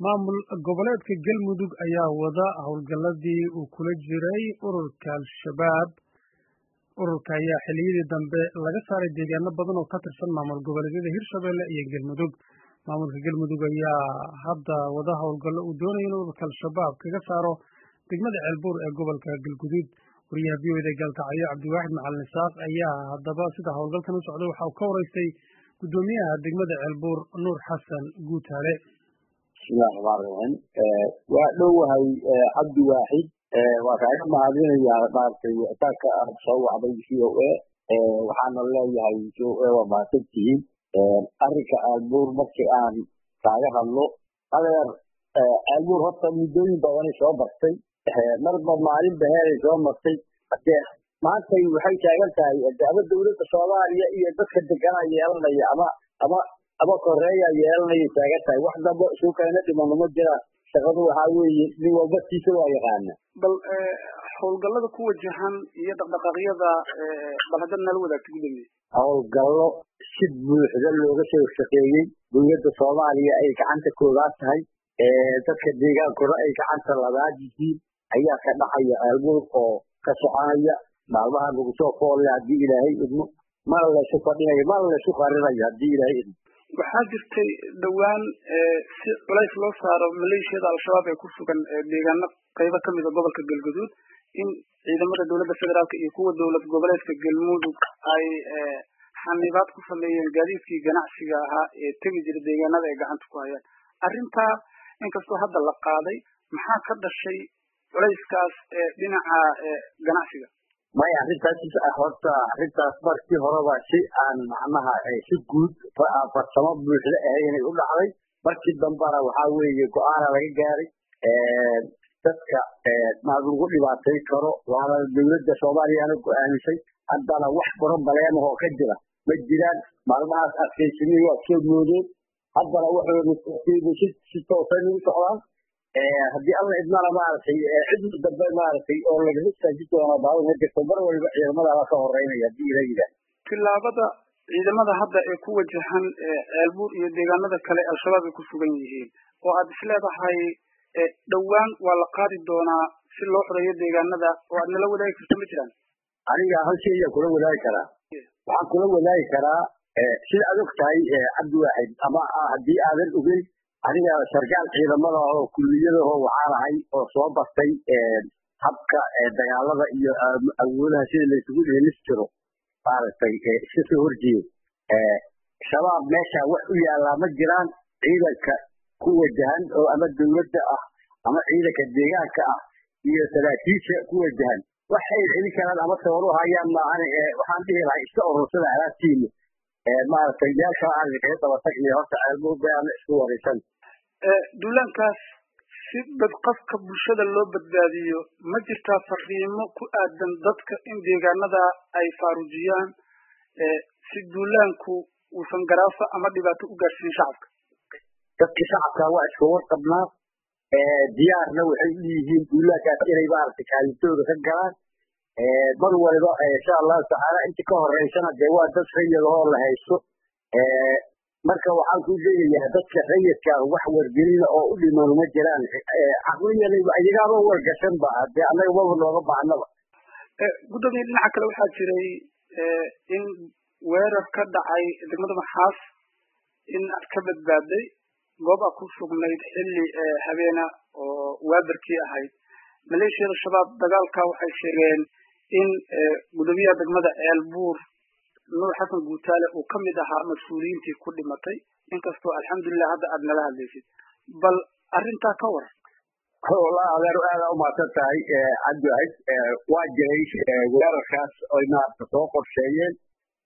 maamul goboleedka galmudug ayaa wada howlgalladii uu kula jiray ururka al-shabaab ururka ayaa xilliyadii dambe laga saaray deegaano badan oo ka tirsan maamul goboleedyada hirshabelle iyo galmudug maamulka galmudug ayaa hadda wada howlgallo uu doonaya in ururka al-shabaab kaga saaro degmada ceelbuur ee gobolka galguduud wariyaha v o eda gaalkacyo cabdiwaaxid macalin isaaq ayaa haddaba sida howlgalkan u socday waxa uu ka waraystay guddoomiyaha degmada ceelbuur nuur xasan guutaale bismillahi raxmaan raxiim waa dhowahay cabdi waaxid waa kaaga mahadinayaa maaragtay wicitaanka aad soo wacday v o a waxaana leeyahay v o a waa mahadsan tihiin arrinka aalbuur markii aan kaaga hadlo adeer aalbuur horta muddooyin badanay soo bartay marba maalin baheeray soo martay hadee maantay waxay taagan tahay ama dowladda soomaaliya iyo dadka deganaa yeelanaya ama ama ama koreeya yeelanaya taagan tahay wax dambo isu keena dhimano ma jiraan shaqadu waxaa weeye nin walba tiisa waa yaqaana bal howlgallada ku wajahan iyo dhaqdhaqaaqyada bal haddaad nala wadaagta gudoomiye howlgallo si buuxda looga soo shaqeeyey dowladda soomaaliya ay gacanta koobaad tahay dadka deegaankuna ay gacanta labaad yihiin ayaa ka dhacaya aalbuur oo ka soconaya maalmaha lagu soo foolle haddii ilaahay idmo mana laysu fadhinayo mana laysu qarinayo haddii ilaahay idmo waxaa jirtay dhowaan si culays loo saaro maleeshiyada al-shabaab ee ku sugan deegaano qaybo kamida gobolka galguduud in ciidamada dowladda federaalka iyo kuwa dowlad goboleedka galmudug ay xanibaad ku sameeyeen gaadiidkii ganacsiga ahaa ee tegi jira deegaanada ay gacanta ku hayaan arrintaa inkastoo hadda la qaaday maxaa ka dhashay culayskaas dhinaca ganacsiga maya arrintaas horta arrintaas markii horeba si aan macnaha si guud farsamo buuxda ahaynay u dhacday markii dambana waxaa weeye go-aana laga gaaray dadka ma lagu dhibaatay karo waana dowladda soomaaliyana go-aamisay haddana wax broblemaho ka jira ma jiraan maalmahaas adkaysamihii waa soo moodeen haddana wuxuu si toosan ugu socdaan haddii alla idmana maaragtay cidna dambe maaragtay oo lagaga istaaji doono baabad ma jirto mar waliba ciidamadaala ka horeynaya haddii ila yidhaah tillaabada ciidamada hadda ee ku wajahan ceelbuur iyo deegaanada kale al-shabaab ay ku sugan yihiin oo aad isleedahay dhowaan waa la qaadi doonaa si loo xoreeyo deegaanada oo aad nala wadaagi karto ma jiraan aniga hal shay ayaan kula wadaagi karaa waxaan kula wadaagi karaa sida aad og tahay cabdi waaxid ama haddii aadan ogeyn aniga sarkaal ciidamada oo kuliyadaho waxaan ahay oo soo bartay habka dagaalada iyo awoodaha sida laysugu dheelis jiro maaragtay iska soo horjeeda shabaab meesha wax u yaallaa ma jiraan ciidanka ku wajahan oo ama dowladda ah ama ciidanka deegaanka ah iyo saraakiisha ku wajahan waxay celin karaan ama sabab u hayaan maahan waxaan dhihi lahay iska urursada alaabtiina maaragtay meel kale aan kaga daba tagniyo horta ceelbuur baana isku waraysan duulaankaas si badqafka bulshada loo badbaadiyo ma jirtaa fariimo ku aadan dadka in deegaanada ay faarujiyaan si duulaanku uusan garaafa ama dhibaato u gaarsiin shacabka dadka shacabka waa iska warqabnaa diyaarna waxay u yihiin duulaankaas inay maaragtay kaalintooda ka galaan mar waliba insha allahu tacaala inta ka horeysana dee waa dad rayadahoo la haysto marka waxaan ku leeyayaa dadka rayidka wax wargelina oo u dhiman ma jiraan caqliyanayba iyagaaba wargashan ba dee annaga maba nooga baahnaba guddoomiye dhinaca kale waxaa jiray in weerar ka dhacay degmada maxaas in aad ka badbaaday goob aad ku sugnayd xilli habeena oo waabarkii ahayd maleeshiyada shabaab dagaalka waxay sheegeen in guddoomiyaha degmada ceelbuur nuur xasan guutaale uu ka mid ahaa mas-uuliyiintii ku dhimatay inkastoo alxamdulilah hadda aad nala hadlaysid bal arrintaa ka waran wallaahi adeer aada u mahadsan tahay cabdiwaxid waa jiray weerarkaas oy maaragta soo qorsheeyeen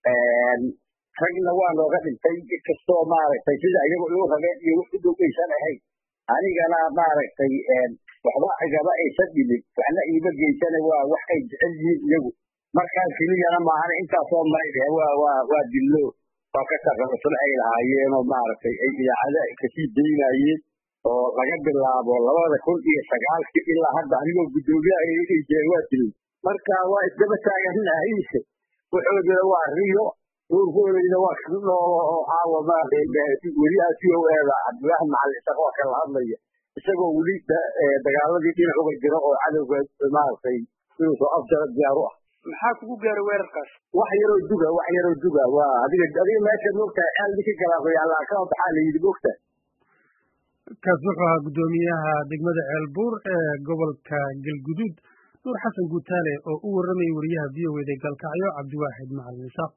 ragna waa nooga dhintay inkastoo maaragtay sida iyagu igu rabeen iyo wax u dhow aysan ahayn anigana maaragtay waxba igama aysan dhimin waxna iima geysana waa wax ay jecel yihiin iyagu markaan keliyana maahana intaasoo maydhe waa waa waa dillo waa ka taqalusan ay lahaayeenoo maaragtay ay idaacada kasii daynayeen oo laga bilaabo labada kun iyo sagaalkii ilaa hadda anigoo guddoomiyaha ay jeen waa dilay marka waa isdaba taaganahay wuxuudina waa riyo nuurkooleyna waa ka noolo oo caawa maaragtay weli a c o eda cabdiwaaxid macalin isaga oo kala hadlaya isagoo weli dagaaladii dhinac uga jira oo cadowga maaragtay inuu soo afjaro diyaar u ah maxaa kugu gaaray weerarkaas wax yaroo duga wax yaroo duga waa adiga adiga meesha moogtahay ceel ninka galaaqoyaala kama baxaa la yidhi moogtahay kaas wuxuu ahaa guddoomiyaha degmada ceelbuur ee gobolka galguduud nuur xasan guutaale oo u warramayay wariyaha v o eda galkacyo cabdiwaaxid macalin isaaq